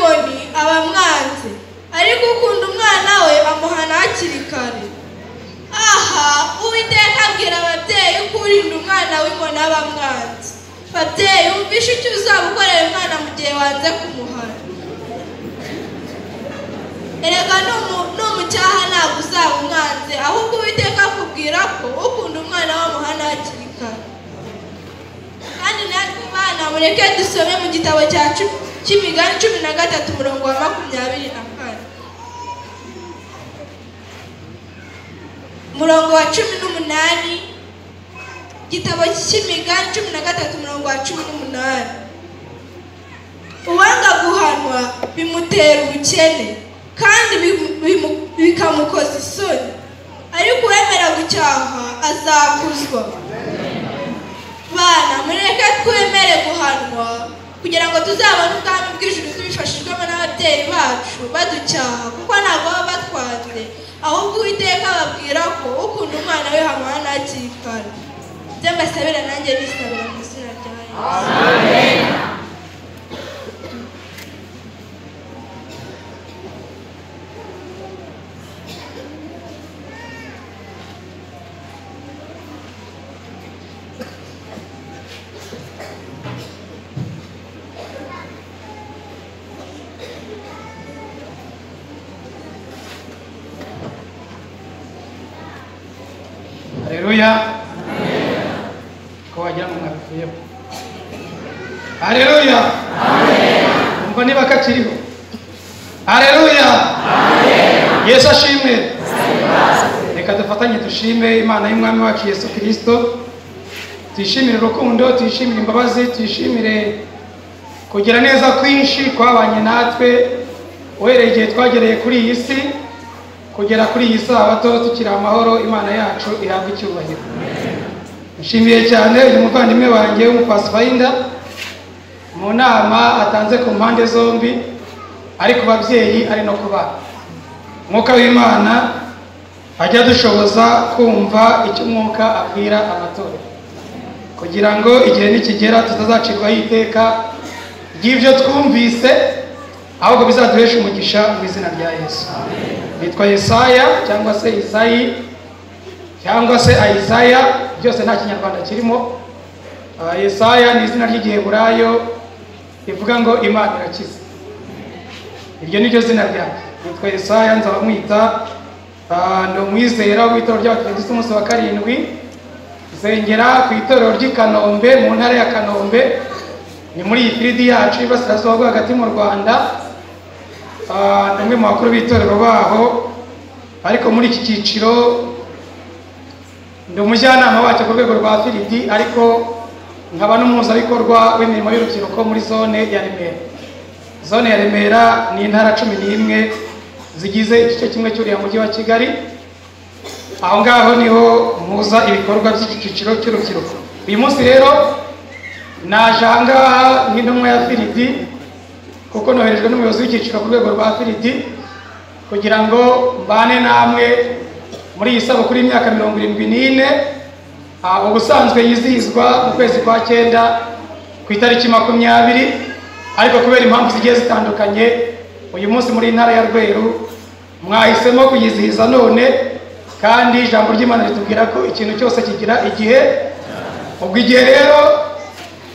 aba amwanze ariko ukunda umwana we amuhana hakiri kare aha uwiteka abwira ababyeyi ko urinda umwana w'imbona bamwanze babyeyi wumvishe icyo uzaba ukorera umwana mu gihe wanze kumuhana erega n'umucyaha ntabwo uzaba umwanze ahubwo uwiteka akubwira ko ukunda umwana w'amuhana hakiri kare kandi natwe bana mureke dusome mu gitabo cya cumi cy'imigani cumi na gatatu umurongo wa makumyabiri na kane umurongo wa cumi n'umunani igitabo cy'imigani cumi na gatatu umurongo wa cumi n'umunani uwanga guhanwa bimutera ubukene kandi bimu- bimu- bikamukoza isoni ariko uwemera gucyaha azakuzwa bana mureke twemere guhanwa kugira ngo tuzabone ubwami bw'ijuru tubifashijwemo n'ababyeyi bacu baducyaha kuko ntabwo baba batwanze ahubwo uwiteka babwira ko ukunda umwana we hamuhana hakiri kare ibyo mbasabira nanjye bisabira mu izina rya yesu Haleluya. Ko wagira ngo mwapfuyeho. Haleluya. Amen. Umva niba kakiriho. Haleluya. Amen. Yesu ashimwe. Reka dufatanye dushime Imana y'Umwami wacu Yesu Kristo. Tuyishimire urukundo, tuyishimire imbabazi, tuyishimire kugira neza kwinshi kwabanye natwe uhereye igihe twagereye kuri iyi si kugera kuri iyi sabato tukiri amahoro imana yacu ihabwa icyubahiro nshimiye cyane uyu muvandimwe wanjye w'umupasifayinda mu nama atanze ku mpande zombi ari ku babyeyi ari no ku bana umwuka w'imana ajya adushoboza kumva icyo umwuka abwira amatorero kugira ngo igihe nikigera tutazacirwaho iteka ry'ibyo twumvise ahubwo bizaduheshe umugisha mu izina rya yesu bitwa yesaya cyangwa se isayi cyangwa se ayisaya byose nta kinyarwanda kirimo Ah, yesaya ni izina ry'igiheburayo rivuga ngo imana irakiza iryo ni ryo zina ryanjye nitwa yesaya nzaba mwita ah, ni umwizera w'itorero ry'abadiventisiti umunsi wa karindwi nsengera ku itorero ry'i kanombe mu ntara ya kanombe ni muri iyi firidi yacu y'ibasirasuba bwo hagati mu rwanda Ah, ni umwe mu bakuru b'itorero baho ariko muri iki cyiciro ndi umujyanama wacyo ku rwego rwa firidi ariko nkaba n'umuhuzabikorwa w'imirimo y'urubyiruko muri zone ya remera zone ya remera ni intara cumi n'imwe zigize igice kimwe cy'uriya mujyi wa kigali aho ngaho niho mpuza ibikorwa by'iki cyiciro cy'urubyiruko uyu munsi rero naje aha ngaha nk'intumwa ya firidi kuko noherejwe n'umuyobozi w'icyiciro ku rwego rwa firidi kugira ngo mbane namwe muri iyi sabukuru y'imyaka mirongo irindwi n'ine Ah, ubusanzwe yizihizwa mu kwezi kwa cyenda ku itariki makumyabiri ariko kubera impamvu zigiye zitandukanye uyu munsi muri intara ya rweru mwahisemo kuyizihiza none kandi ijambo ry'imana ritubwira ko ikintu cyose kigira igihe ubwo igihe rero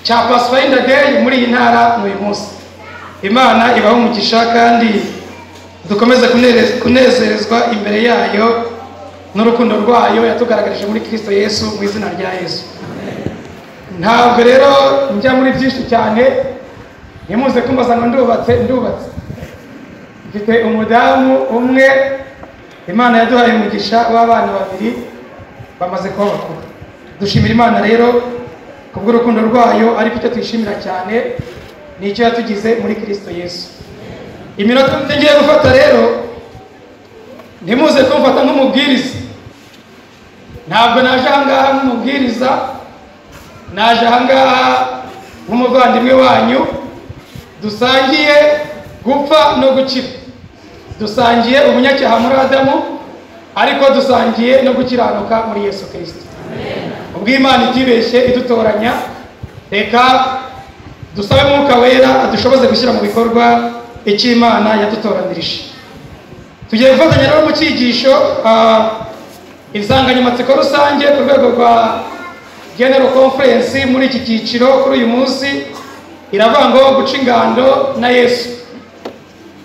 cya pasifayinda deyi muri iyi ntara ni uyu munsi imana ibaho umugisha kandi dukomeze kunere- kunezerezwa imbere yayo n'urukundo rwayo yatugaragarije muri kristo yesu mu izina rya yesu ntabwo rero njya muri byinshi cyane ntimuze kumbaza ngo ndubatse ndubatse mfite umudamu umwe imana yaduhaye umugisha w'abana babiri bamaze kuba bakuru dushimira imana rero kubw'urukundo rwayo ariko icyo tuyishimira cyane ni icyo yatugize muri kristo yesu iminota mike ngiye gufata rero ntimuze kumfata nk'umubwiriza ntabwo naje ahangaha nk'umubwiriza naje ahangaha nk'umuvandimwe wanyu dusangiye gupfa no gukira dusangiye ubunyacyaha muri adamu ariko dusangiye no gukiranuka muri yesu kirisito ubwo imana itibeshye idutoranya reka dusabe umwuka wera adushoboze gushyira mu bikorwa icyo imana yadutoranirije tugiye gufatanya rero mu cyigisho ah, insanganyamatsiko rusange ku rwego rwa general conference muri iki cyiciro kuri uyu munsi iravuga ngo guca ingando na yesu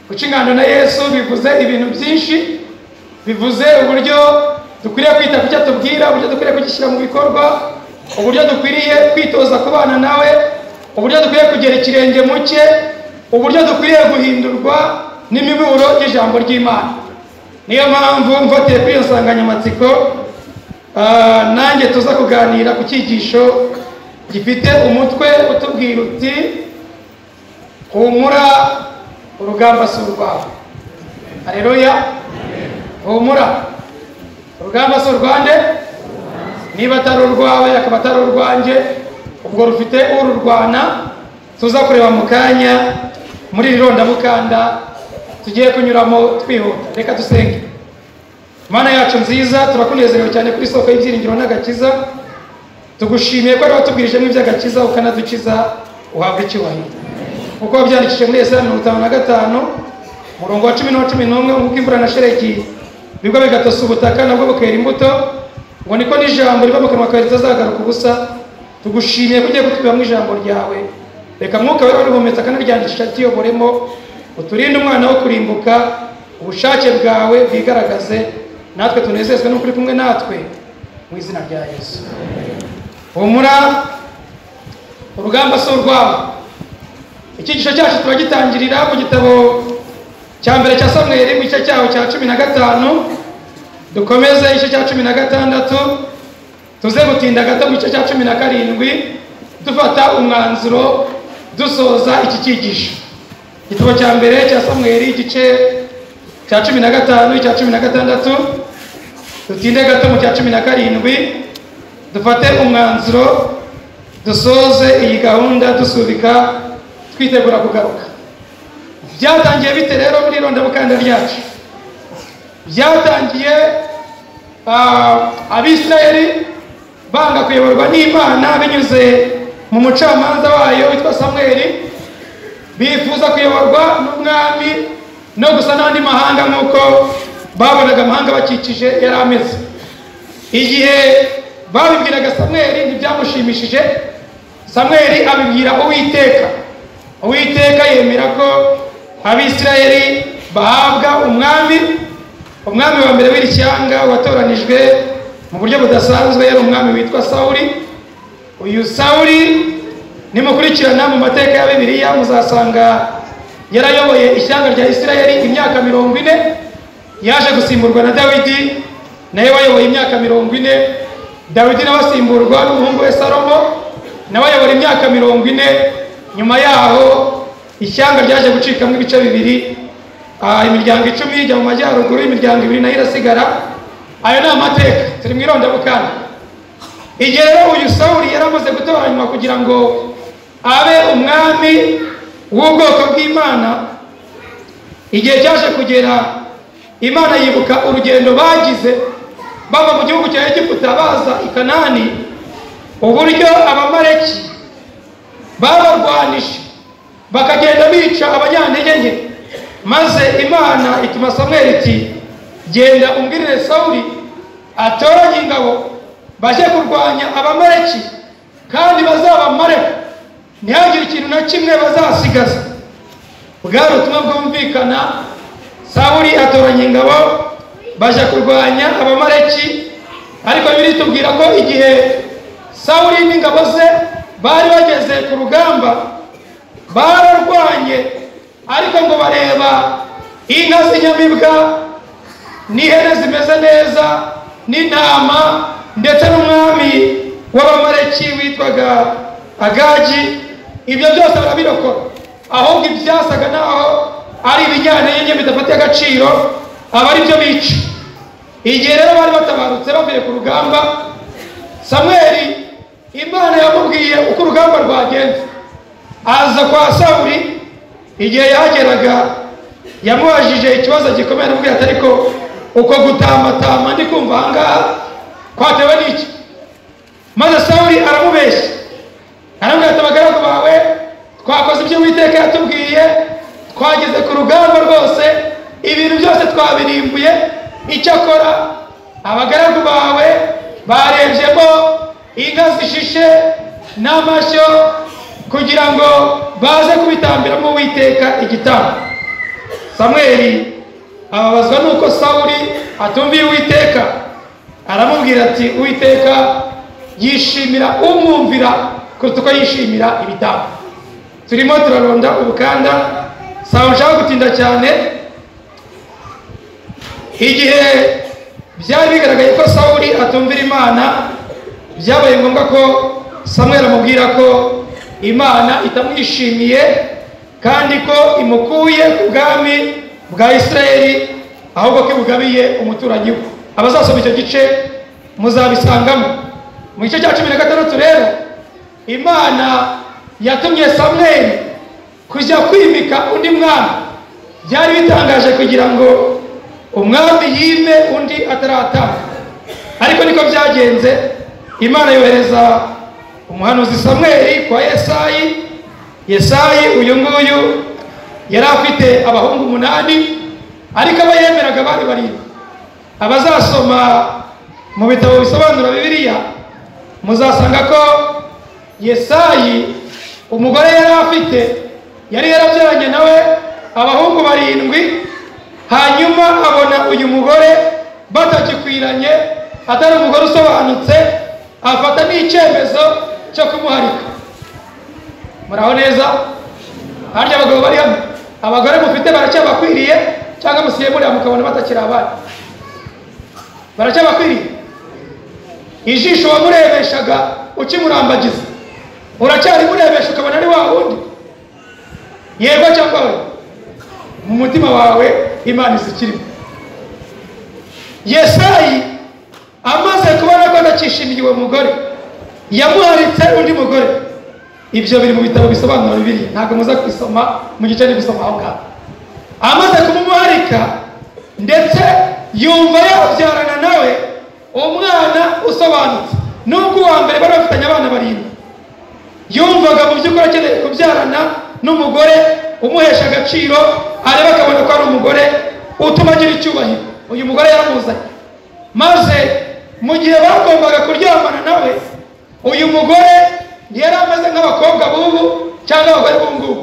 guca ingando na yesu bivuze ibintu byinshi bivuze uburyo dukwiriye kwita ku cyo atubwira uburyo dukwiriye kugishyira mu bikorwa uburyo dukwiriye kwitoza kubana nawe uburyo dukwiriye kugera ikirenge mu cye uburyo dukwiriye guhindurwa n'imiburo y'ijambo ry'imana niyo mpamvu mfatiye kuri iyo nsanganyamatsiko ah, nanjye tuza kuganira ku cyigisho gifite umutwe utubwira uti humura urugamba si urwawe hareruya humura urugamba si urwande niba atari urwawe akaba atari urwanjye ubwo rufite ururwana tuza kureba mu kanya muri iri rondabukanda tugiye kunyuramo twihuta reka dusenge mana yacu nziza turakunezerewe cyane kuri isoko y'ibyiringiro n'agakiza tugushimiye ko ari watubwirijemo iby'agakiza ukanadukiza uhabwa icyubahiro kuko wabyandikishije muri esaya mirongo itanu na gatanu umurongo wa cumi n'uwa cumi n'umwe nk'uko imvura na shereki bigwa bigatosa ubutaka nabwo bukera imbuto ngo niko n'ijambo riva mu kanwa kawe ritazagaruka ubusa tugushimiye ko ugiye kutwibamo ijambo ryawe reka mwuka wawe urihumetse akanaryandikisha tuyoboremo uturinde umwana wo kurimbuka ubushake bwawe bwigaragaze natwe tunezezwe n'uko uri kumwe natwe mu izina rya yesu humura urugamba si urwawe icyigisho cyacu turagitangirira mu gitabo cya mbere cya samweri mu gice cyaho cya cumi na gatanu dukomeze igice cya cumi na gatandatu tuze gutinda gato mu gice cya cumi na karindwi dufata umwanzuro dusoza iki cyigisho igitabo cya mbere cya samweri igice cya cumi na gatanu icya cumi na gatandatu dutinde gato mu cya cumi na karindwi dufate umwanzuro dusoze iyi gahunda dusubika twitegura kugaruka byatangiye bite rero muri rondabukanda ryacu byatangiye ah, abisirayeli banga kuyoborwa n'imana binyuze mu mucamanza wayo witwa samweli bifuza kuyoborwa n'umwami no gusa n'andi mahanga nk'uko babonaga amahanga bakikije yari ameze igihe babibwiraga samweli ntibyamushimishije samweli abibwira uwiteka uwiteka yemera ko abisirayeli bahabwa umwami umwami wa mbere w'iri shyanga watoranijwe mu buryo budasanzwe yari umwami witwa sawuri uyu sawuri nimukurikirana mu mateka ya bibiliya muzasanga yarayoboye ishyanga rya isirayeli imyaka mirongo ine yaje gusimburwa na dawidi nawe wayoboye imyaka mirongo ine dawidi nawe asimburwa n'umuhungu we salomo nawe ayobora imyaka mirongo ine nyuma yaho ishyanga ryaje gucikamo ibice bibiri ah, imiryango icumi ijya mu majyaruguru imiryango ibiri nayo irasigara ayo ni amateka turi mu irondabukana igihe rero uyu sawuri yari amaze gutoranywa kugira ngo abe umwami w'ubwoko bw'imana igihe cyaje kugera imana yibuka urugendo bagize bava mu gihugu cya egiputa baza i kanani uburyo abamaleki babarwanije bakagenda bica abanyantege nke maze imana ituma samweli iti genda umbwirire sawuli atoranye ingabo bajye kurwanya abamaleki kandi bazabamareho ntihagire ikintu na kimwe bazasigaza bwari ubutumwa bwumvikana sawuli atoranya ingabo bajya kurwanya abamaleki ariko biritubwira ko igihe sawuli n'ingabo ze bari bageze ku rugamba bararwanye ariko ngo bareba inka z'inyamibwa n'ihene zimeze neza n'intama ndetse n'umwami w'abamareki witwaga agagi ibyo byose barabirokora ahubwo ibyasaga naho ari ibijyanenge bidafatiye agaciro aba ari byo bica igihe rero bari batabarutse bavuye ku rugamba samweli imana yamubwiye uko urugamba rwagenze aza kwa sawuri igihe yageraga yamubajije ikibazo gikomeye aramubwira ati ariko uko gutamatama ndi kumva ahangaha kwatewe n'iki maze sawuri aramubeshya aramubwira ati abagaragu bawe twakoze ibyo witeka yatubwiye twageze ku rugamba rwose ibintu byose twabirimbuye icyakora abagaragu bawe barenjemo inka zishishe n'amashyo kugira ngo baze kubitambiramo uwiteka igitambo samweli ababazwa n'uko sawuli atumviye uwiteka aramubwira ati uwiteka yishimira umwumvira kuruta uko yishimira ibitambo turimo turaronda ubukanda sawa nshaka gutinda cyane igihe byari bigaragaye ko sawuli atumvira imana byabaye ngombwa ko samweli amubwira ko imana itamwishimiye kandi ko imukuye ku bwami bwa isirayeli ahubwo ko ibugabiye umuturanyi we abazasoma icyo gice muzabisangamo mu gice cya cumi na gatandatu rero imana yatumye samweli kujya kwimika undi mwami byari bitangaje kugira ngo umwami yime undi ataratanga ariko niko byagenze imana yohereza umuhanuzi samweli kwa yesayi yesayi uyu nguyu yari afite abahungu umunani ariko abo yemeraga bari barindwi abazasoma mu bitabo bisobanura bibiliya muzasanga ko yesayi umugore yari afite yari yarabyaranye nawe abahungu barindwi hanyuma abona uyu mugore batakikwiranye atari umugore usobanutse afata n'icyemezo cyo kumuharika muraho neza harya abagabo bari hano abagore mufite baracyabakwiriye cyangwa musiye muriya mukabona batakiri abana baracyabakwiriye ijisho wamurebeshaga ukimurambagiza uracyari murebesha ukabona ari wa wundi yego cyangwa we mu mutima wawe imana izikirimo yesayi amaze kubona ko adakishimiye uwo mugore yamuharitse undi mugore ibyo biri mu bitabo bisobanura bibiri ntabwo muza kubisoma mu gice ndi gusoma aho ngaho amaze kumumuharika ndetse yumva yabyarana nawe umwana usobanutse nubwo uwa mbere bari bafitanye abana barindwi yumvaga mu by'ukuri akeneye kubyarana n'umugore umuhesha agaciro areba akabona ko ari umugore utuma agira icyubahiro uyu mugore yaramuzanye maze mu gihe bagombaga kuryamana nawe uyu mugore yari ameze nk'abakobwa b'ubu cyangwa abagore b'ubu ngubu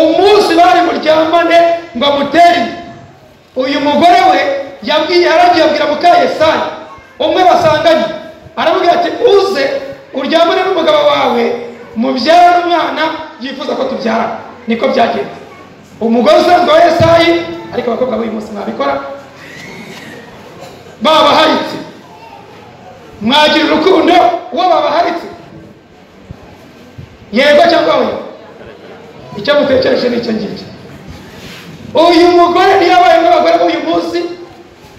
umunsi bari buryamane ngo amutere inda uyu mugore we yabwiye aragiye abwira muka yesari umwe basanganye aramubwira ati uze uryamane n'umugabo wawe mubyara n'umwana yifuza ko tubyara niko byagenze umugore usanzwe wa yesayi ariko abakobwa b'uyu munsi mwabikora babaharitse mwagira urukundo uwo babaharitse yego cyangwa oya icyo mutekereje ni icyo ngicyo uyu mugore ntiyabaye nk'abagore b'uyu munsi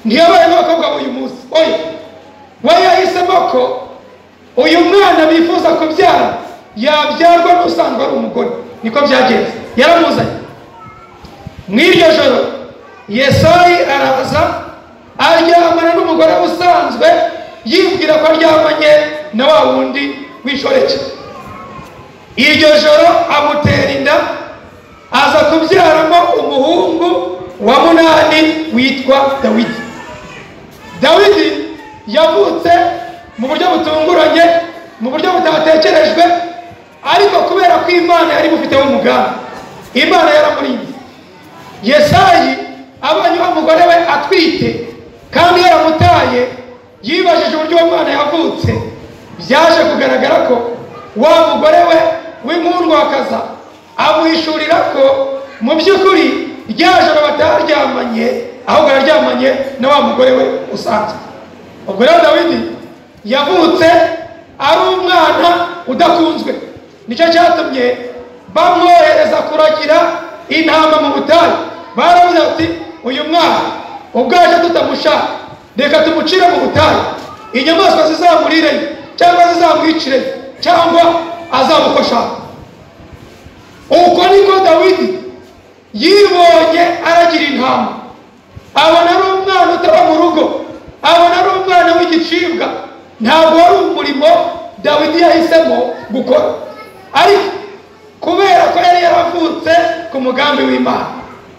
ntiyabaye nk'abakobwa b'uyu munsi oya we yahisemo ko uyu mwana bifuza kubyara yabyarwa n'usanzwe ari umugore niko byagenze yaramuzanye mu iryo joro yesayi araza aryamana n'umugore usanzwe yibwira ko aryamanye na wa wundi w'inshoreke iryo joro amutera inda aza kubyaramo umuhungu wa munani witwa dawidi dawidi yavutse mu buryo butunguranye mu buryo butatekerejwe ariko kubera ko imana yari bufiteho umugambi imana yaramurinze yesayi abonye uwo mugore we atwite kandi yaramutaye yibajije uburyo uwo mwana yavutse byaje kugaragara ko wa mugore we w'inkundwakaza amuhishurira ko mu by'ukuri rya joro bataryamanye ahubwo araryamanye na wa mugore we usanzwe ubwo rero dawidi yavutse ari umwana udakunzwe nicyo cyatumye bamwohereza kuragira intama mu butayu baravuze bati uyu mwana ubwaje tutamushaka reka tumucire mu butayu inyamaswa zizamurireyo cyangwa zizamwicire cyangwa azamufasha uko niko dawidi yibonye aragira intama abona ari umwana utaba mu rugo abona ari umwana w'igicibwa ntabwo wari umurimo dawidi yahisemo gukora ariko kubera ko yari yaravutse ku mugambi w'imana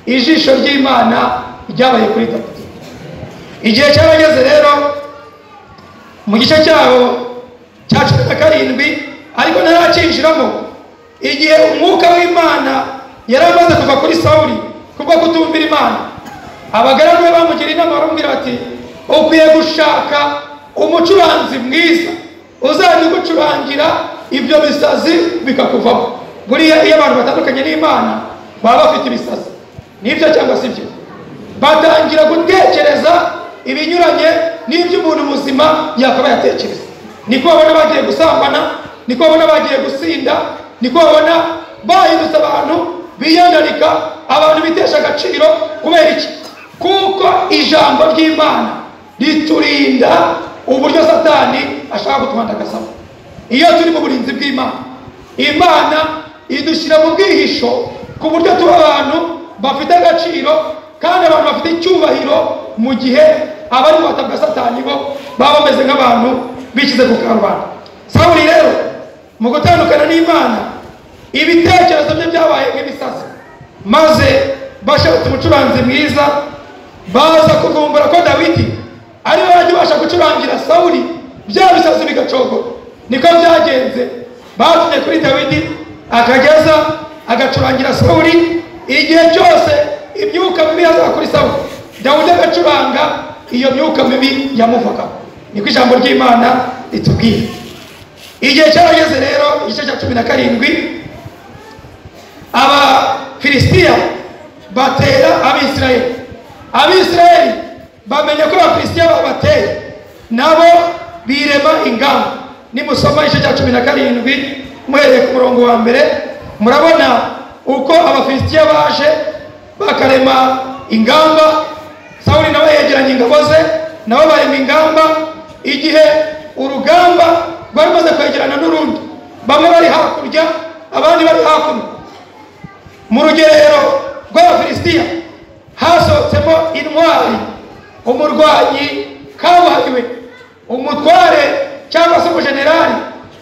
ijisho ry'imana ryabaye kuri dawudi igihe cyarageze rero mu gice cyaho cya cumi na karindwi ariko ntaracyinjiramo igihe umwuka w'imana yari amaze kuva kuri sawuri kubwo kutumvira imana abagaragu be bamugira inama baramubwira bati ukwiye gushaka umucuranzi mwiza uzajya ugucurangira ibyo bisazi bikakuvamo buriya iyo abantu batandukanye n'imana baba bafite ibisazi nibyo cyangwa si byo batangira gutekereza ibinyuranye n'ibyo umuntu muzima yakaba yatekereza niko babona bagiye gusambana niko babona bagiye gusinda niko babona bahindutse abantu biyandarika abantu bitesha agaciro kubera iki kuko ijambo ry'imana riturinda uburyo satani ashaka kutwandagazamo iyo turi mu burinzi bw'imana imana idushyira mu bwihisho ku buryo tuba abantu bafite agaciro kandi abantu bafite icyubahiro mu gihe abari mu bwa satani bo baba bameze nk'abantu bishyize ku karubanda sawuri rero mu gutandukana n'imana ibitekerezo bye byabaye nk'ibisazi maze bashatse umucuranzi mwiza baza kuvumbura ko dawidi ariwe wajya ubasha gucurangira sawuri bya bisazi bigacogora niko byagenze batumye kuri dawidi akageza agacurangira sawuri igihe cyose imyuka mibi yazaga kuri sawuri dawudi agacuranga iyo myuka mibi yamuvagaho niko ijambo ry'imana ritubwira igihe cyarageze rero igice cya cumi na karindwi abafilisitiya batera abisirayeli abisirayeli bamenya ko abafilisitiya babateye nabo birema ingamba nimusoma igice cya cumi na karindwi muhereye ku murongo wa mbere murabona uko abafilisitiya baje bakarema ingamba sawuli nawe yegeranye ingabo ze nabo barema ingamba igihe urugamba rwari rumaze kwegerana n'urundi bamwe bari hakurya abandi bari hakuno mu rugerero rw'abafilisitiya hasohotsemo intwari umurwanyi kabuhariwe umutware cyangwa se umujenerali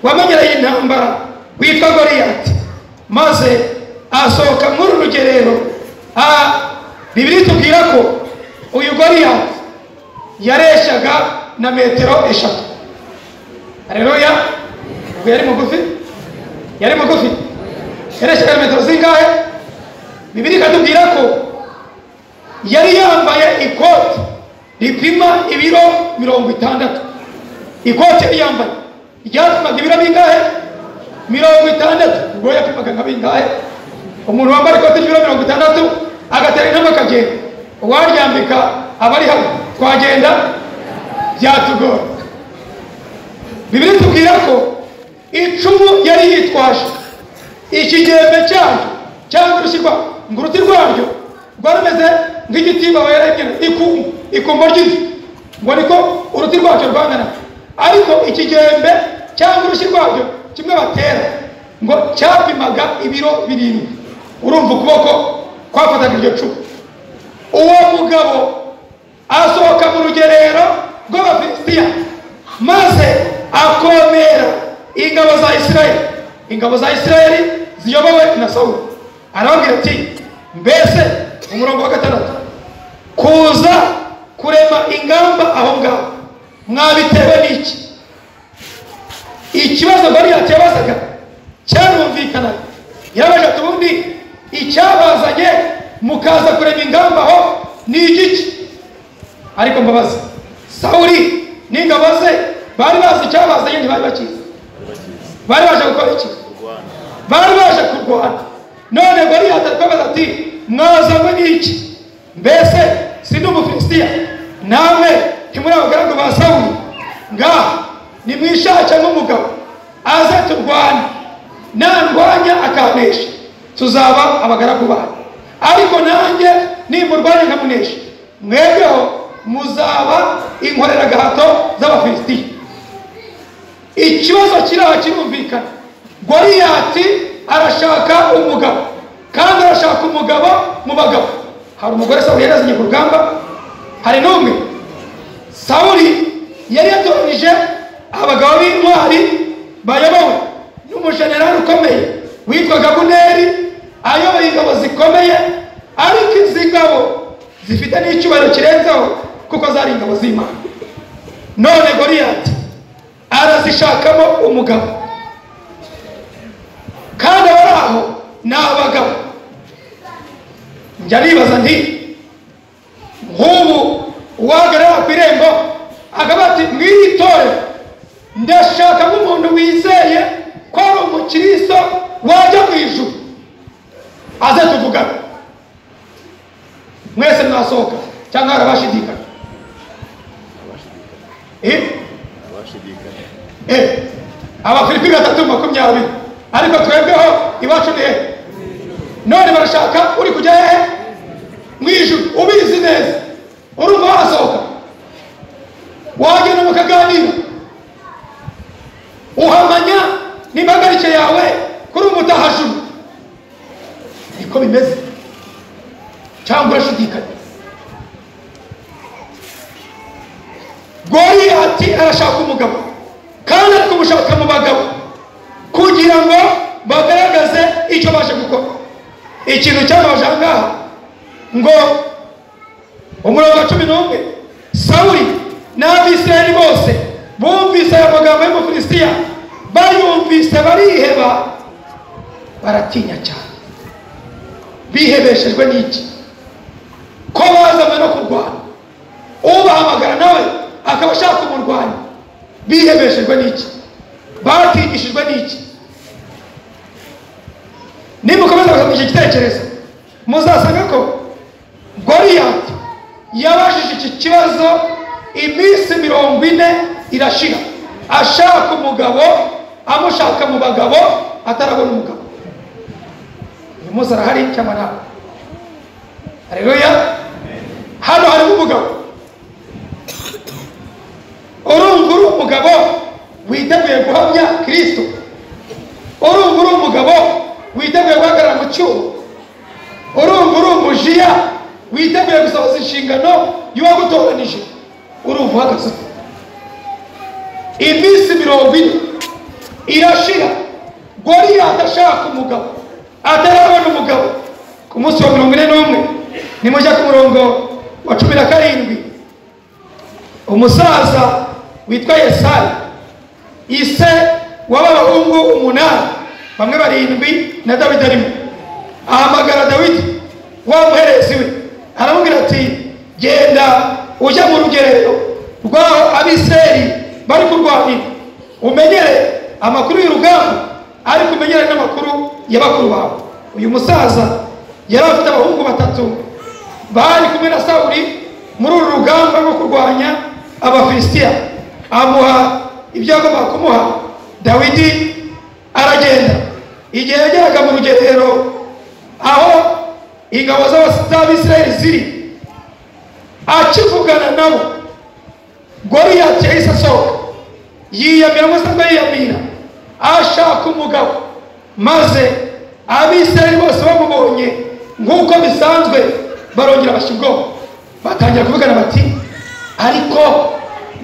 wamenyereye intambara witwa goriyati maze asohoka muri uru rugerero bibiri tubwira ko uyu goriyati yareshyaga na metero eshatu hareruya ubwo yari mugufi yari mugufi yareshyaga na metero zingahe bibiri ikatubwira ko yari yambaye ikoti ripima ibiro mirongo itandatu ikote yari yambaye ryatumaga ibiro bingahe mirongo itandatu ubwo yapimaga nka bingahe umuntu wambara ikote ry'ibiro mirongo itandatu agatera intama akagenda uwaryambika aba ari hano twagenda byatugora bibiri tubwira ko icumu yari yitwaje ikigembe cyaryo cyangwa urushyirwa ngo uruti rwaryo rwarameze nk'igiti bawerengera ikumbu ikumbo ry'ifu ngo niko uruti rwaryo rwangana ariko ikigembe cyangwa urushyi rwaryo kimwe batera ngo cyapimaga ibiro birindwi urumva ukuboko kwafataga iryo cumu uwo mugabo asohoka mu rugerero rw'abafilisitiya maze akomera ingabo za isirayeli ingabo za isirayeli ziyobowe na sawuli arababwira ati mbese umurongo wa gatandatu kuza kurema ingamba aho ngaho mwabitewe n'iki ikibazo bariyati yabazaga cyarumvikanaga yarabaje ati ubundi icyabazanye mukaza kurema ingamba aho ni igiki ariko mbabaza sawuri n'ingabo ze bari bazi icyabazanye ntibari bakizi bari baje gukora iki bari baje kurwana none bariyati arababaza ati mwazanywe n'iki mbese sindi umufilisitiya namwe ntimuri abagaragu ba sawuli ngaha nimwishake nk'umugabo aze turwane nandwanya akanesha tuzaba abagaragu banyu ariko nanjye nimurwanya nkamunesha mwebweho muzaba inkoreragahato z'abafilisitiya ikibazo kiri aha kirumvikana goriyati arashaka umugabo kandi arashaka umugabo mu bagabo hari umugore sawuli yari yazanye ku rugamba hari n'umwe sawuli yari yatoranyije abagabo b'intwari bayobowe n'umujenerali ukomeye witwaga guneri ayoboye ingabo zikomeye ariko izi ngabo zifite n'icyubahiro kirenzeho kuko zari ingabo z'imana none goriyati arazishakamo umugabo kandi abari aho ni abagabo njya nibaza nti nk'ubu uwahagarara ku irembo akaba ati mwiyitore ndashaka nk'umuntu wizeye ko ari umukiristo wajya mu ijuru aze tuvugana mwese mwasohoka cyangwa hari abashidikana Eh? Eh, abafilipi gatatu makumyabiri ariko twebweho iwacu ni hehe none barashaka uri kujya hehe mu ijuru ubizi neza urumva wasohoka wagenda mukaganira uhamanya n'imbagarike yawe kuri umutahajuru niko bimeze cyangwa urashidikanya goriyati arashaka umugabo kandi ari kumushaka mu bagabo kugira ngo bagaragaze icyo baje gukora ikintu cyabaje aha ngaha ngo umurongo wa cumi n'umwe sawuli n'abisirayeli bose bumvise aya magambo y'umufilisitiya bayumvise bariheba baratinya cyane bihebeshejwe n'iki ko bazanywe no kurwana ubahamagara nawe akaba ashaka umurwanyi bihebeshejwe n'iki batigishijwe n'iki nimukomeza gusanisha igitekerezo muzasanga ko goriyati yabajije iki kibazo iminsi mirongo ine irashira ashaka umugabo amushaka mu bagabo atarabona umugabo uyu munsi arahari cyangwa ntabwo hareruya hano harimo umugabo urumva uri umugabo witeguye guhamya kirisito urumva uri umugabo witeguye guhagarara mu cyuma urumva uri umujiya witeguye gusohoza inshingano y'uwagutoranije urumva uhagaze ute? iminsi mirongo ine irashira goriyati ashaka umugabo atarabona umugabo ku munsi wa mirongo ine n'umwe nimujya ku murongo wa cumi na karindwi umusaza witwa yesayi ise w'abahungu umunani bamwe barindwi na dawidi arimo ahamagara dawidi wa muherezi we aramubwira ati genda ujya mu rugerero rw'aho abiseri bari kurwanira umenyere amakuru y'urugamba ariko umenyere n'amakuru ya bakuru bawe uyu musaza yari afite abahungu batatu bari kumwe na sawuri muri uru rugamba rwo kurwanya abafilisitiya amuha ibyo yagombaga kumuha dawidi aragenda igihe yageraga mu rugerero aho ingabo z'abisirayeli ziri akivugana nabo goriyati yahise asohoka yiyamira musanzwe yiyamira ashaka umugabo maze abisirayeli bose bamubonye nk'uko bisanzwe barongera bashyira ubwoba batangira kuvugana bati ariko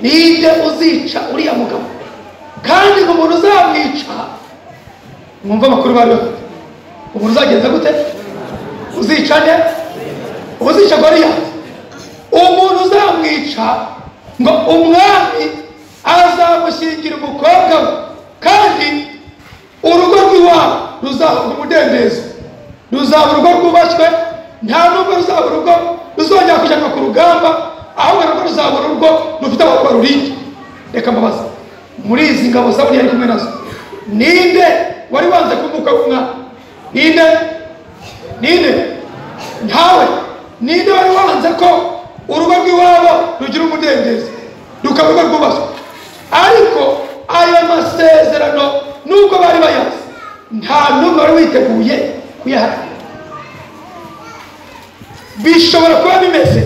ninde uzica uriya mugabo kandi ngo umuntu uzamwica mwumva amakuru bari bafite umuntu uzagenza gute uzica nde uzica goriyati umuntu uzamwica ngo umwami azamushyingira umukobwa we kandi urugo rw'iwabo ruzahabwa umudendezo ruzaba urugo rwubashywe nta nubwo ruzaba urugo ruzongera kujyanwa ku rugamba ahubwo narwo ruzaba urugo rufite abakora rurinda reka mbabaza muri izi ngabo zaburi yari kumwe nazo ninde wari wanze kuba umukwe w'umwami ninde ninde ntawe ninde wari wanze ko urugo rw'iwabo rugira umudendezo rukaba urugo rwubatswe ariko ayo masezerano nubwo bari bayazi nta n'umwe wari witeguye kuyaharanira bishobora kuba bimeze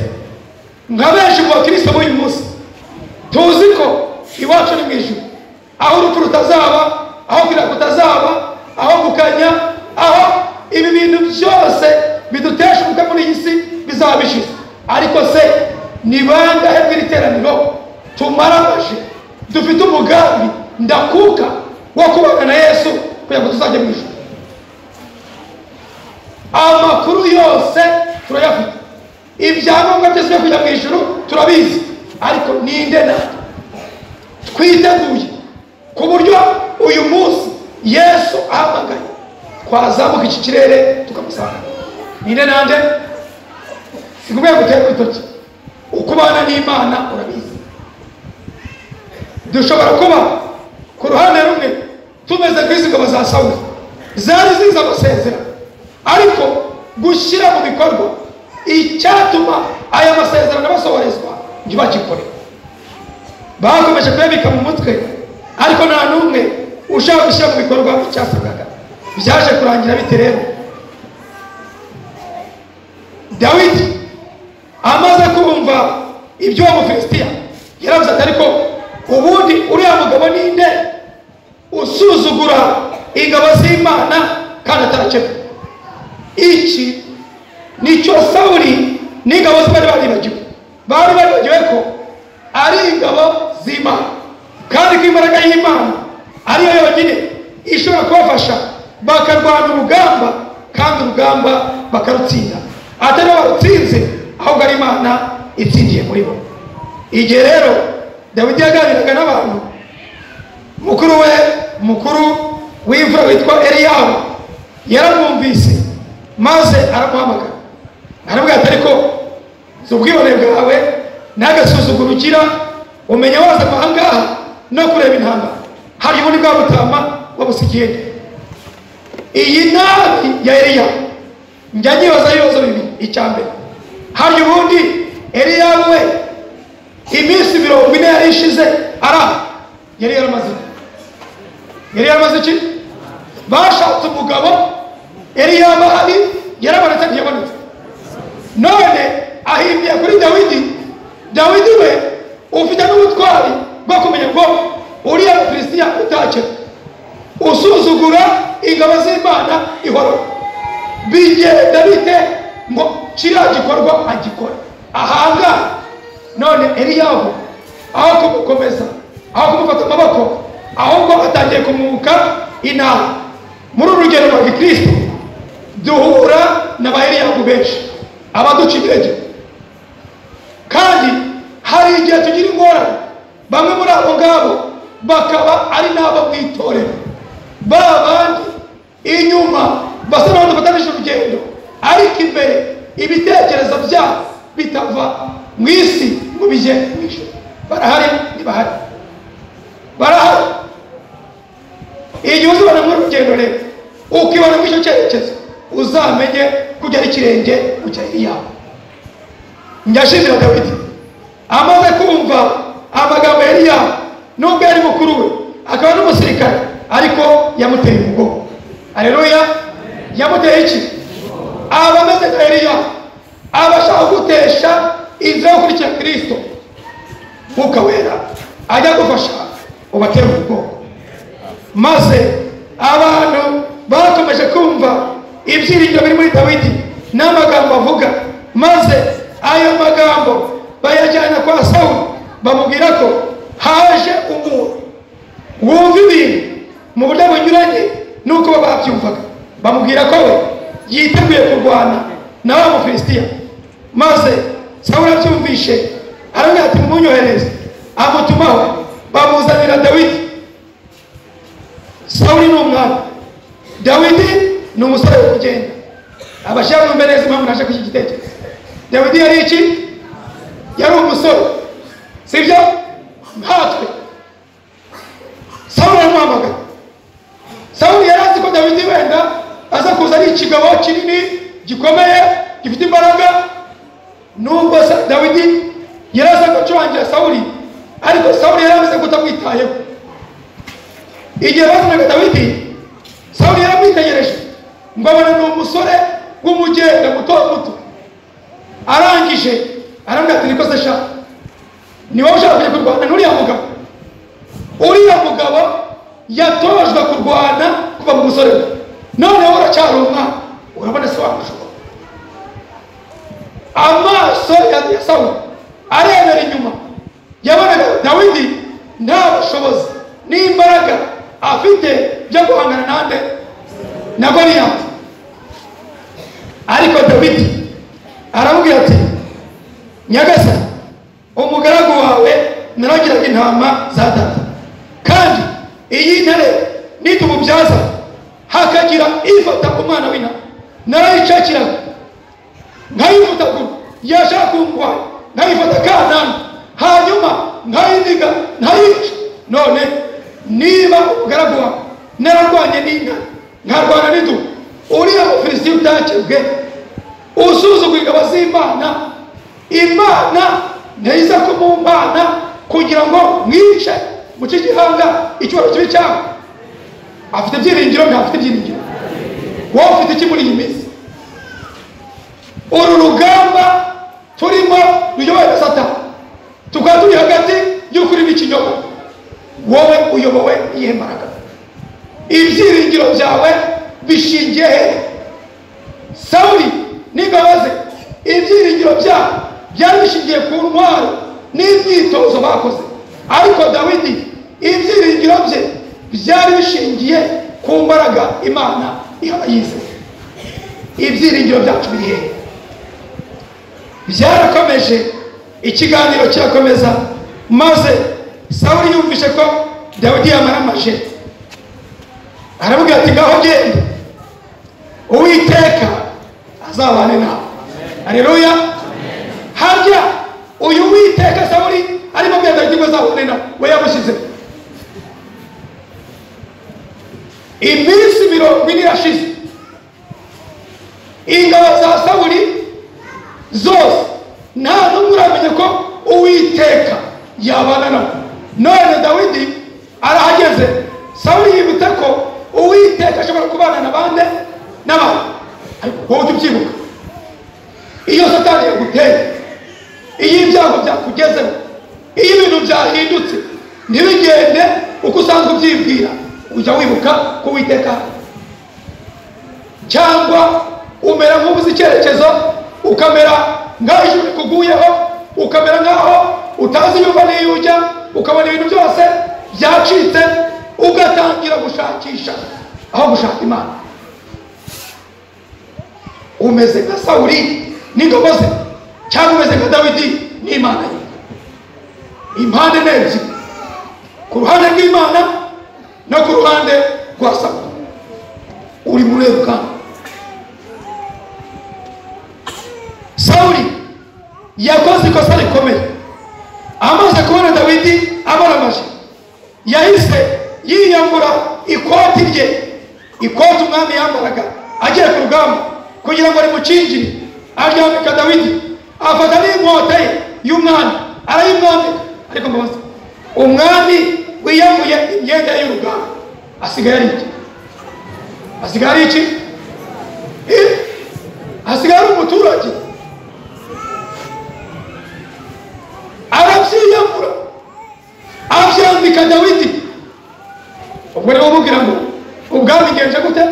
nka benshi mu bakristo b'uyu munsi tuzi ko iwacu ni mu ijuru aho urupfu rutazaba aho kwira kutazaba aho gukanya aho ibi bintu byose bidutesha umutwe muri iyi si bizaba bishize ariko se ni bangahe bw'iriteraniro tumaramaje dufite umugambi ndakuka wo kubana na yesu kugira ngo tuzajye mu ijuru amakuru yose turayafite ibyangombwa byose byo kujya mu ijoro turabizi ariko ninde natwe twiteguye ku buryo uyu munsi yesu ahamagaye twazamuka iki kirere tukamusanga ninde nande sikubwiye gutera urutoki uko ubana n'imana urabizi dushobora kuba ku ruhande rumwe tumeze ku isi ingabo za sawuli zari zizi amasezerano ariko gushyira mu bikorwa icyatuma aya masezerano basohorezwa ntibagikore bakomeje kuyabika mu mutwe ariko nta n'umwe ushaka gushyira mu bikorwa icyasabwaga byaje kurangira bite rero dawidi amaze kumva ibyo uwo mufilisitiya yaravuze ati ariko ubundi uriya mugabo ninde usuzugura ingabo z'imana kandi atarakemura iki nicyo sawuri n'ingabo ze bari baribagiwe bari baribagiwe ko ari ingabo z'imana kandi ko imbaraga y'imana ariyo yonyine ishobora kubafasha bakarwana urugamba kandi urugamba bakarutsinda atari barutsinze ahubwo ari imana itsindiye muri bo igihe rero dawidi yaganiraga n'abantu mukuru we mukuru w'imvura witwa eliyahu yaramwumvise maze aramuhamagara aramubwira ati ariko si ubwibone bwawe n'agasuzuguro ugira umenya waza ahangaha no kureba intambara hari ubundi bwa butama wabusigiye iyi nabi ya eliya njya nyibaza ibibazo bibiri icya mbere hari ubundi eliya we iminsi mirongo ine yari ishize ara yari yaramaze yari yaramaze iki bashatse umugabo yari yabahari yarabonetse ntiyabonetse none ahimbiye kuri dawidi dawidi we ufite n'ubutwari bwo kumenya ngo uriya mufilisitiya utacye usuzugura ingabo z'imana ihoro bigenda bite ngo kiriya gikorwa agikora ahangaha none eliyahu aho kumukomeza aho kumufata amaboko ahubwo atangiye kumuka inama muri uru rugendo rwa gikristo duhura na ba eliyahu benshi abaduca intege kandi hari igihe tugira ingorane bamwe muri abo ngabo bakaba ari n'abo mu itorero ba bandi inyuma basa n'abantu bafatanyije urugendo ariko imbere ibitekerezo byabo bitava mu isi ngo bijye mu ijoro barahari ntibahari barahari igihe uzibona muri urugendo rero ukibona muri icyo cyerekezo uzamenye kujya ari ikirenge kujya iyawe njyashimira dawidi amaze kumva amagambo yari yawe nubwo yari mukuru we akaba n'umusirikare ariko yamuteye umugongo areruya yamuteye iki aba ameze nka eliya aba ashaka gutesha inzira yo gukurikira kirisito mwuka wera ajya gufasha ubatere umugongo maze abantu bakomeje kumva ibyiringiro biri muri dawidi n'amagambo avuga maze ayo magambo bayajyana kwa sawuli bamubwira ko haje umuntu wumva ibintu mu buryo bunyuranye n'uko baba babyumvaga bamubwira ko we yiteguye kurwana na wa mufilisitiya maze sawuli abyumvishe aramubwira ati mumunyohereze amutumaho bamuzanira dawidi sawuli ni umwami dawidi ni umusore wo kugenda abashyira mu mbere neza impamvu naje kuri iki gitekerezo dawidi yari iki yari umusore sibyo nkatwe sawuli aramuhamagara sawuli yari azi ko dawidi wenda aza kuza ari ikigabo kinini gikomeye gifite imbaraga nubwo sa- dawidi yari aza gucurangira sawuli ariko sawuli yari amaze kutamwitayeho igihe bazanaga dawidi sawuli yaramwitegereje ngo abona ni umusore w'umugenda muto muto arangije arambwira ati niko se shaka ni wowe ushaka kujya kurwana n'uriya mugabo uriya mugabo yatojwe kurwana kuva mu musore we none wowe uracyari umwana urabona se wamushoboye amaso ya ya sawuli arebera inyuma yabonaga dawidi nta bushobozi n'imbaraga afite byo guhangana nande na goliyati ariko dawidi aramubwira ati nyagasani umugaragu wawe naragiraga intama za data kandi iyi ntare nitumubyaza hakagira ifata umwana w'intama narayicakiraga nkayivutagura yashaka kundwara nkayifata kanani hanyuma nkayiniga nkayica none niba umugaragu wawe nararwanye n'inka nkarwana n'idubu uriya mufilisiti utakebwe usuzugura ingabo z'imana imana ntiza ko mu mana kugira ngo mwice mu cy'igihanga icyubahiro kibi cyawe afite ibyiringiro ntafite ibyiringiro wowe ufite iki muri iyi minsi uru rugamba turimo ruyobowe na satani tukaba turi hagati y'ukuri n'ikinyoma wowe uyobowe n'iyihe mbaraga ibyiringiro byawe bishingiye hehe sawuri n'ingabo ze ibyiringiro byabo byari bishingiye ku ntwaro n'imyitozo bakoze ariko dawidi ibyiringiro bye byari bishingiye ku mbaraga imana ihaba yizeye ibyiringiro byacu biri hehe byarakomeje ikiganiro kirakomeza maze sawuri yumvise ko dawidi yamaramaje aramubwira ati ngaho genda uwiteka azabane nawe hareruya harya uyu witeka sawuri arimo abwira dawidi ngo azabane nawe we yamushyizeho iminsi mirongo ine irashize ingabo za sawuri zose nta n'umwe uramenye ko uwiteka yabana nawe none dawidi arahageze sawuri yibuta ko uwiteka ashobora kubana na bande n'abantu ariko wowe ujya ubyibuka iyo satani yaguteye iyo ibyago byakugezeho iyo ibintu byahindutse ntibigende uko usanzwe ubyibwira ujya wibuka ko uwiteka cyangwa umera nk'ubuze icyerekezo ukamera nk'aho ijuru rikuguyeho ukamera nk'aho utazi iyo uva n'iyo ujya ukabona ibintu byose byacitse ugatangira gushakisha aho gushaka imana umeze nka sawuri n'ingabo ze cyangwa umeze nka dawidi n'imana ye impande ni ebyiri ku ruhande rw'imana no ku ruhande rwa sawuri uri muri rugamba sawuri yakoze ikosa rikomeye amaze kubona dawidi abaramaje yahise yiyambura ikoti rye ikoti umwami yambaraga agiye ku rugamba kugira ngo rimucingire aryambika dawidi afata n'inkota ye y'umwami arayimwambika ariko mbabaza umwami wiyambuye imyenda ye y'urugamba asigaye ari iki asigaye ari iki Eh, asigaye ari umuturage arabyiyambura abyambika dawidi ubwo rero umubwira ngo ubwami ngenje gute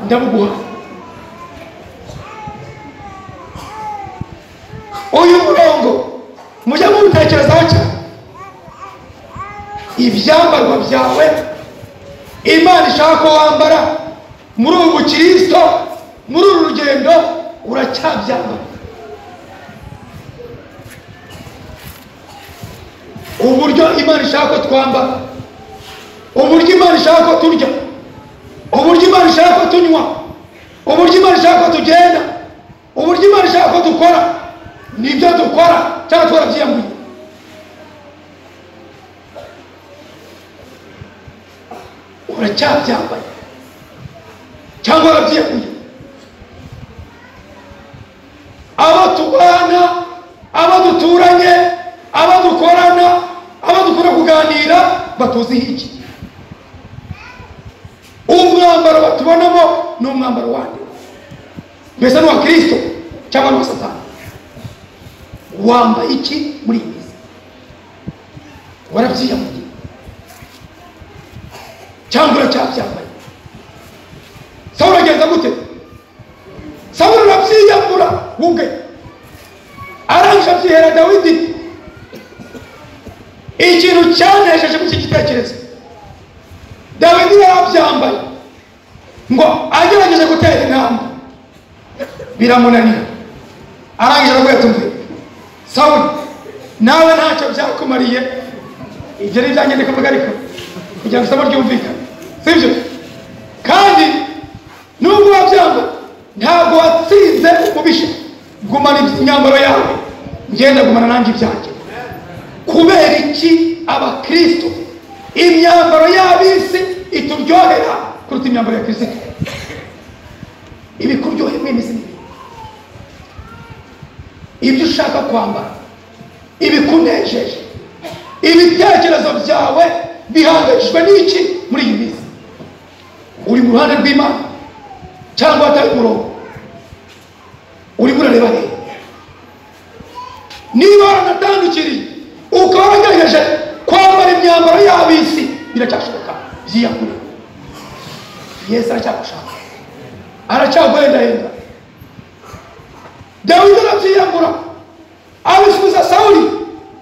ndabuguha uyu murongo mujya muwutekerezaho cyane ibyambarwa byawe imana ishaka ko wambara muri ubu bukirisito muri uru rugendo uracyabyambara uburyo imana ishaka ko twambara uburyo imana ishaka ko turya uburyo imana ishaka ko tunywa uburyo imana ishaka ko tugenda uburyo imana ishaka ko dukora nibyo dukora cyangwa twarabyiyambuye uracyabyambaye cyangwa warabyiyambuye abo tubana abo duturanye abo dukorana abo dukora kuganira batuziho iki umwambaro batubonamo ni umwambaro wande mbese ni uwa kirisito cyangwa ni uwa satani wambaye iki muri iyi minsi warabyiyambuye cyangwa uracyabyambaye sawulo agenda gute sawulo arabyiyambura ubwe arangije abyihera dawidi ikintu cyanejeje muri iki gitekerezo dawidi yarabyambaye ngo agerageze gutera intambwe biramunanira arangije arabwira ati umve sawuli nawe ntacyo byakumariye ibyo ni ibyanjye ndi kuvuga ariko kugira ngo isomo ryumvikane sibyo kandi nubwo wabyanga ntabwo watsinze umubisha gumana imyambaro yawe ngenda gumana nanjye ibyanjye kubera iki abakristo imyambaro y'ab'isi ituryohera kuruta imyambaro ya kirisito ibikuryohera mwene izi n'ibindi ibyo ushaka kwambara ibikunejeje ibitekerezo byawe bihangayishijwe n'iki muri iyi minsi uri mu ruhande rw'imana cyangwa atari umurongo urimo urareba reba niba waranatandukiriye ukaba waragerageje kwambara imyambaro y'ab'isi biracyashoboka byiyakure yesu aracyagushaka aracyaguhendahenda dawidi arabyiyambura abisubiza sawuli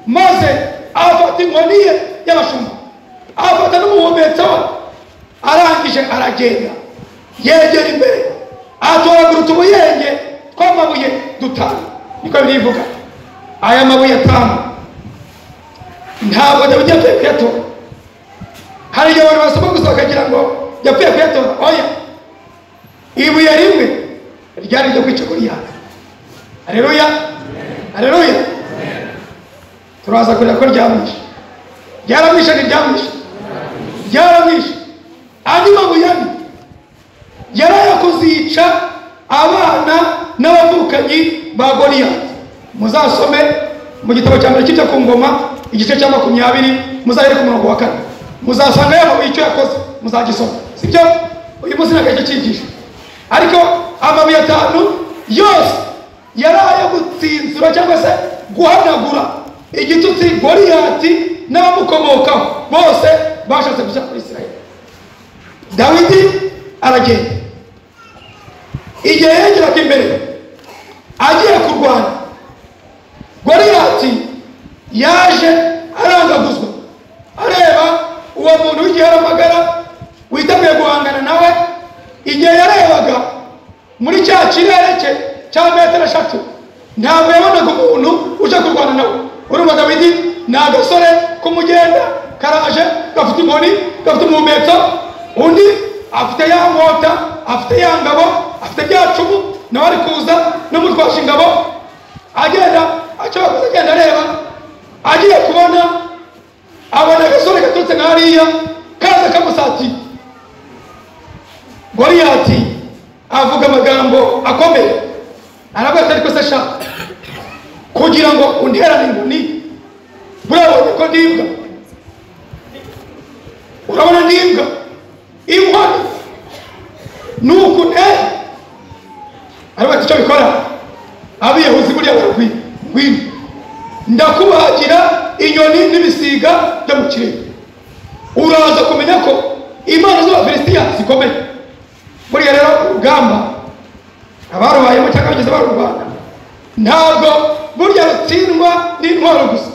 maze afata inkoni ye y'abashumba afata n'umuhumetso we arangije aragenda yegera imbere atoragura utubuyenge tw'amabuye dutanu niko birivuga aya mabuye atanu ntabwo dawidi yapfuye kuyatora hari igihe abantu basoma gusa bakagira ngo yapfuye kuyatora oya ibuye rimwe ryari iryo kwica goliyati hareruya hareruya turaza kureba ko ryamwishe ryaramwishe ntiryamwishe ryaramwishe andi mabuye ane yarayakoze yica abana n'abavukanyi ba goliyati muzasome mu gitabo cya mbere kijya ku ngoma igice cya makumyabiri muzahere ku murongo wa kane muzasanga yamabuye icyo yakoze muzagisoma sibyo uyu munsi ntabwo aricyo cyigisho ariko amabuye atanu yose yari ayo gutsinzura cyangwa se guhanagura igitutsi goriyati n'abamukomokaho bose bashatse kujya muri israeli dawidi aragenda igihe yegeraga imbere agiye kurwana goriyati yaje arangaguzwa areba uwo muntu w'igiharamagara witeguye guhangana nawe igihe yarebaga muri cya kirere cye cya metero eshatu ntabwo yabonaga umuntu uje kurwana nawe urumva dawidi ni agasore k'umugenda karaje gafite inkoni gafite umuhumetso undi afite ya nkota afite ya ngabo afite bya cumu nawe ari kuza n'umutwasha ingabo agenda acyabakoze agenda areba agiye kubona abona agasore gaturutse nka hariya kaza kamusatiye goriyati avuga amagambo akomeye aravuga ati ariko se sha kugira ngo unterane inkoni burabonye ko ndi imbwa urabona ndi imbwa inkoni ni uku ntera aravuga ati icyo bikora abiyahuzi buriya baragwira ngwino ndakubagira inyoni n'ibisiga byo mu kirere uraza kumenya ko imana z'abafilisitiya zikomeye buriya rero urugamba abarubayemo cyangwa bageze barurwana ntabwo burya rutsindwa n'intwaro gusa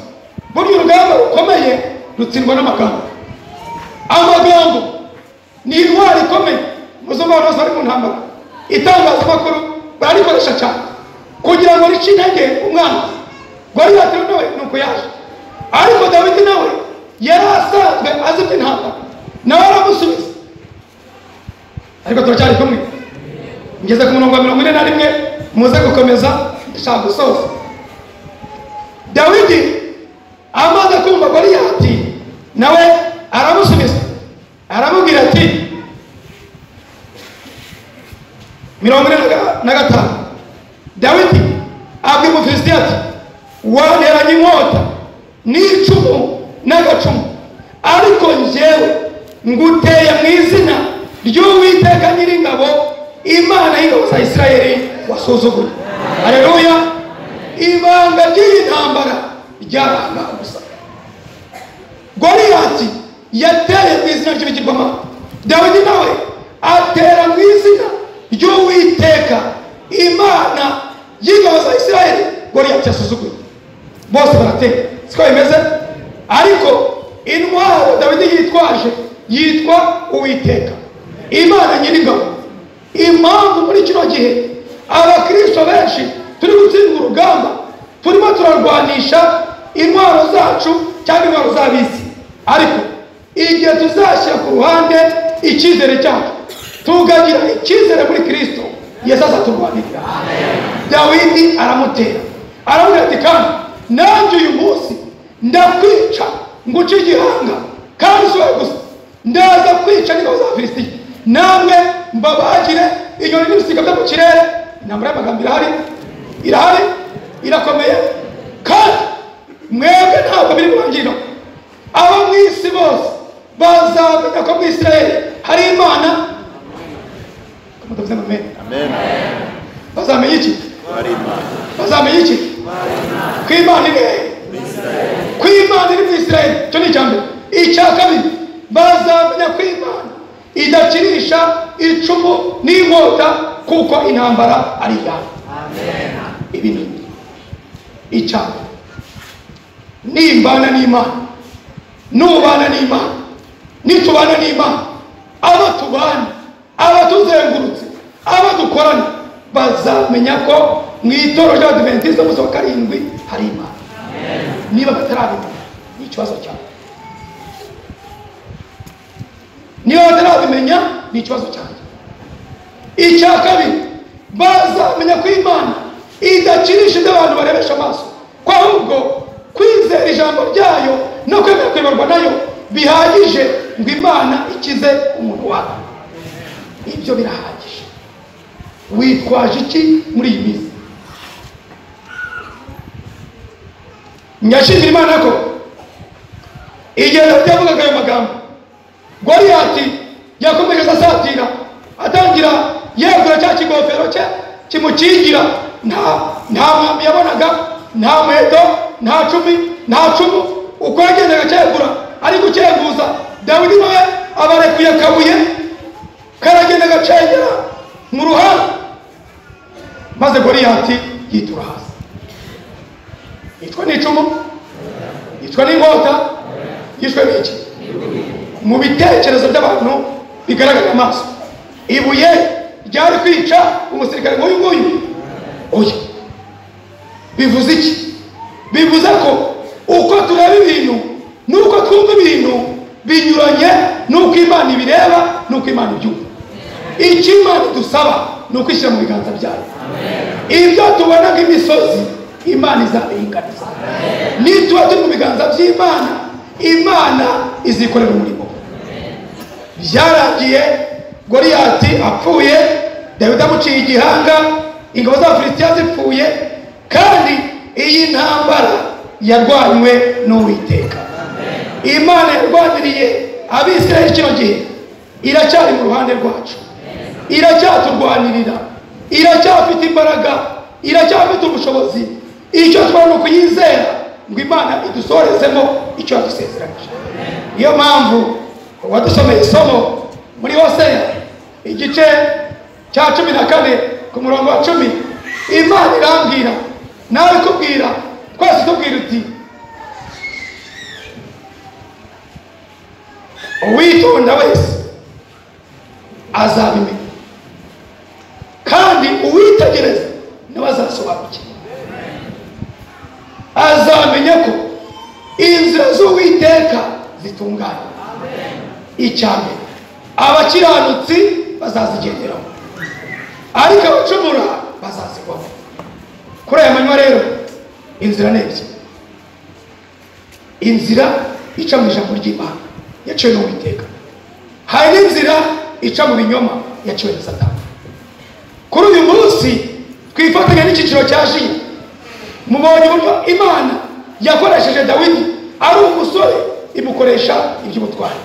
burya urugamba rukomeye rutsindwa n'amagambo amagambo ni intwaro ikomeye muzumva abantu bose bari mu ntambara itangazamakuru bararikoresha cyane kugira ngo rice intege umwana rwari yatewe nawe ni uko yaje ariko dawidi nawe yari asanzwe azi iby'intambara nawe aramusubiza ariko turacyari kumwe ngeze ku murongo wa mirongo ine na rimwe muze gukomeza ndashaka gusoza dawidi amaze kumva goliyati nawe aramusubiza aramubwira ati mirongo ine na gatanu dawidi abwira umufilisitiya ati wanteranye inkota n'icumu n'agacumu ariko njyewe nguteye mu izina ry'uwiteka nyir'ingabo imana y'ingabo za isirayeli wasuzuguye hareruya ibanga ry'iyi ntambara ryaranga gusa goriyati yateye mu izina ry'ibigirwamana dawidi nawe atera mu izina ry'uwiteka imana y'ingabo za isirayeli goriyati yasuzuguye bose barateka siko bimeze ariko intwaro dawidi yitwaje yitwa uwiteka imana nyir'ingabo impamvu muri kino gihe abakristo benshi turi gutsinda urugamba turimo turarwanisha intwaro zacu cyangwa intwaro z'abisi ariko igihe tuzashyira ku ruhande icyizere cyacu tukagira icyizere muri kirisito yesu azaturwanirira dawidi aramutera aramubwira ati kandi nanjye uyu munsi ndakwica nguce igihanga kandi si wowe gusa ndaza kwica n'ingabo za filisitiya namwe mbabagire inyoni n'ibisiga byo mu kirere intambara y'amagambo irahari irahari irakomeye kandi mwebwe ntabwo biri mu ngiro abo mu isi bose bazamenya ko mu isirayeli hari imana mutavuzemo amen bazamenya iki bazamenya iki ko imana iri hehe ko imana iri mu isirayeli icyo ni icya mbere icya kabiri bazamenya ko imana idakirisha icumu n'inkota kuko intambara ari iyabo ibi ni icya mbere nimbana n'imana nubana n'imana nitubana n'imana abo tubana abatuzengurutse abo dukorana bazamenya ko mu itorero ry'abadiventisite umunsi wa karindwi hari imana niba batarabimenya ni ikibazo cyawe niba batarabimenya ni ikibazo cyanjye icya kabiri bazamenya ko imana idakirisha ibyo abantu barebesha amaso ko ahubwo kwizera ijambo ryayo no kwemera kuyoborwa nayo bihagije ngo imana ikize umuntu wawe ibyo birahagije witwaje iki muri iyi minsi nyashimira imana ko igihe dawidi yavugaga ayo magambo goriyati yakomeje asatira atangira yegura cya kigofero cye kimukingira nta nta mwami yabonaga nta muheto nta cumi nta cumu uko yagendaga cyegura ari gucyenguza dawidi nawe abarekuye akabuye karagenda gacengera mu ruhande maze goriyati yitura hasi yicwa n'icumu yicwa n'inkota yishwe n'iki mu bitekerezo by'abantu bigaragara amaso ibuye ryari kwica umusirikare nk'uyu nguyu oya bivuze iki bivuze ko uko tureba ibintu n'uko twumva ibintu binyuranye n'uko imana ibireba n'uko imana ibyumva icyo imana idusaba ni ukwishyira mu biganza byayo ibyo tubona nk'imisozi imana izabiringaniza nituba turi mu biganza by'imana imana izikorera umurimo byarangiye goriyati apfuye dawidi amuciye igihanga ingabo za filisitiya zipfuye kandi iyi ntambara yarwanywe n'uwiteka imana yarwaniriye abisirayeli kino gihe iracyari mu ruhande rwacu iracyaturwanirira iracyafite imbaraga iracyafite ubushobozi icyo twari ni ukuyizera ngo imana idusorezemo icyo yadusezeranyije niyo mpamvu uwadusomeye isomo muri hoseya igice cya cumi na kane ku murongo wa cumi imana irambwira nawe ikubwira twese tubwira uti uwitonda wese azabimenya kandi uwitegereza nawe azasobanukirwa azamenya ko inzira z'uwiteka zitunganye icya mbere abakiranutsi bazazigenderamo ariko abacumura bazazigwamo kuri aya manywa rero inzira ni ebyiri inzira ica mu ijambo ry'imana yaciwe n'uwiteka hari n'inzira ica mu binyoma yaciwe na satani kuri uyu munsi twifatanya n'icyiciro cya jiya mubonye uburyo imana yakoresheje dawidi ari umusore imukoresha iby'ubutwari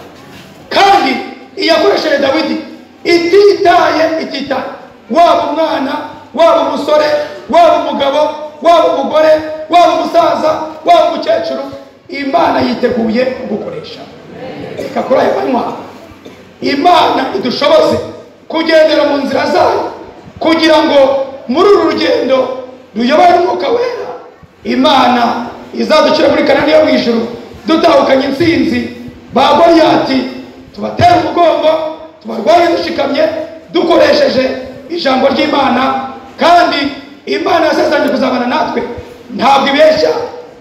kandi iyakoresheje dawidi ititaye ititaye waba umwana waba umusore waba umugabo waba umugore waba umusaza waba umukecuru imana yiteguye kugukoresha reka kuri ayo manywa imana idushoboze kugendera mu nzira zayo kugira ngo muri uru rugendo ruyobowe n'umwuka wera imana izadukira muri kanani yo mu ijuru dutahukanye insinzi ba goriyati tubatera umugongo tubarwaye dushikamye dukoresheje ijambo ry'imana kandi imana yasezeranye kuzabana natwe ntabwo ibeshya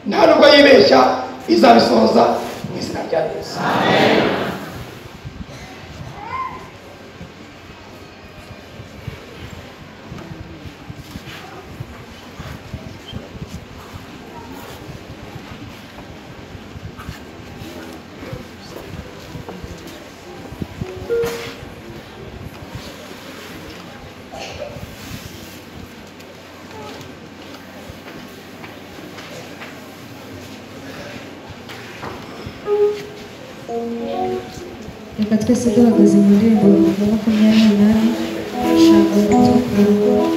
nta nubwo yibeshya izabisohoza mu izina rya yesu reka twese duhagaze mu ndirimbo ya makumyabiri n'umunani ijambo ry'urukundo